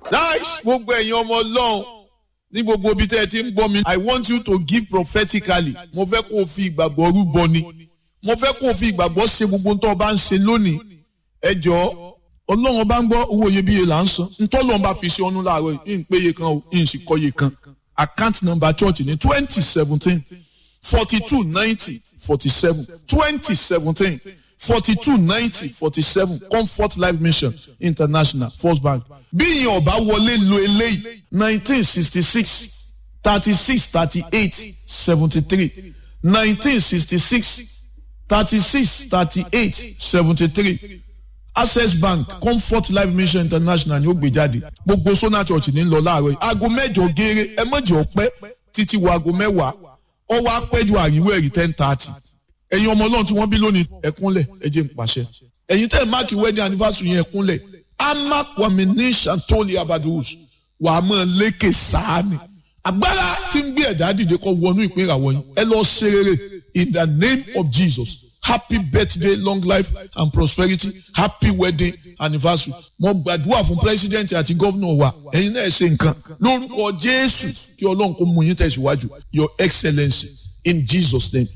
nice gbogbo ẹ̀yin ọmọ ọlọ́run ní gbogbo ibi tẹ́ ẹ ti ń gbọ́ mi i want you to give prophetically mo fẹ́ kó o fi ìgbàgbọ́ rúbọ ni mo fẹ́ kó o fi ìgbàgbọ́ ṣe gbogbo tó o bá ń ṣe lónìí ẹ jọ̀ọ́ ọlọ́run bá ń gbọ́ owó iyebíye là ń san ntọ́lọ́run bá fi ṣe ọ́nú láàárọ̀ yìí ń péye kan o ń sì kọ́ye kan account number church ní twenty seventeen forty two ninety forty seven twenty seventeen forty two ninety forty seven comfort life mission international first bank bí ìyẹn ọba wọlé lo eléyìí nineteen sixty six thirty six thirty eight seventy three nineteen sixty six thirty six thirty eight seventy three access bank comfort life mission international ni ó gbé jáde gbogbo sona church ní lọ láàárọ̀ yìí aago mẹ́jọ gééré ẹ mọ̀jẹ̀ ọ̀pẹ́ títí wo aago mẹ́wàá ọwọ́ apẹ́jọ àríwó ẹ̀rí ten thirty ẹ̀yin ọmọ ọlọ́run tí wọ́n bí lónìí ẹ̀kúnlẹ̀ ẹ jẹ́ n pàṣẹ ẹ̀yin tẹ́ ẹ̀ máàkì wedding anniversary yẹn ẹ̀kúnlẹ̀ ama kwamini santoli abadus wà á mọ̀ lékè sáàni agbára tí ń gbé ẹ̀dá dìde kọ́ wọnú ìpín ìràwọ̀ yín ẹ lọ ṣe rere in the name of jesus happy birthday long life and prosperity happy wedding anniversary mo gbàdúrà fún president àti gómìnà wa ẹ̀yin náà ṣe nǹkan lórúkọ jésù kí ọlọ́run kó mú yín tẹ̀síwájú your excellency in jesus name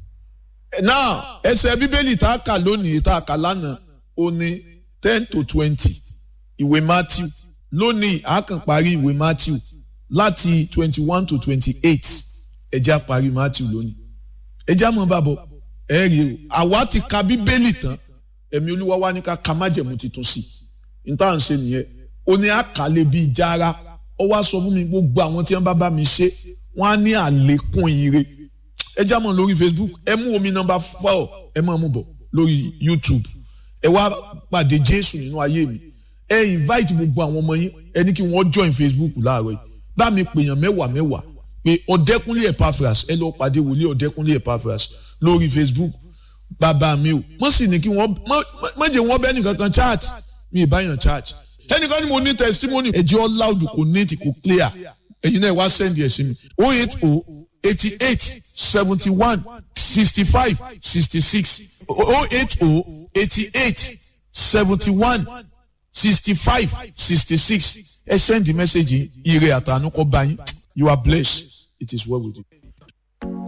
now ẹsẹ̀ bíbélì tá a kà lónìí tá a kà lánàá ó ní ten to twenty ìwé matthew lónìí a kàn parí ìwé matthew láti twenty one to twenty eight ẹjẹ́ a parí matthew lónìí ẹjẹ́ a mọ̀ bàbọ̀ ẹ rí o àwa ti ka bíbélì tán ẹ̀mí olúwa wa ní ká ka májẹ̀mú tuntun sí i n tá à ń ṣe nìyẹn ó ní àkàlẹ̀ bíi jára ó wá sọ fún mi gbogbo àwọn tí wọ́n bá bá mi ṣe wọ́n á ní àlékún ire ẹ já mọ̀ lórí facebook ẹ mú omi nọmba four ẹ máa mú bọ̀ lórí youtube ẹ wá pàdé jésù nínú ayé mi ẹ invite gbogbo àwọn ọmọ yín ẹ ní kí wọ́n join facebook láàárọ̀ yìí bá mi pèèyàn mẹ́wàá mẹ́wàá pé ọ̀dẹ́kúnlé epaphras ẹ lọ pàdé wòlíì ọ̀dẹ́kúnlé epaphras lórí facebook bàbá mi o mo sì ní kí wọ́n má jẹ́ wọ́n bẹ́ẹ̀ nìkan kan chat mi ì báyàn chat ẹnìkan ni mo ní testimony ẹ̀jẹ̀ all loud kò neat kò clear ẹ̀yin náà wá send ẹ̀ sí mi oh eight oh eighty eight seventy one sixty five sixty six oh eight oh eighty eight seventy one sixty five sixty six ẹ send the message ire àtànú kọ bá yín you are blessed it is well with you.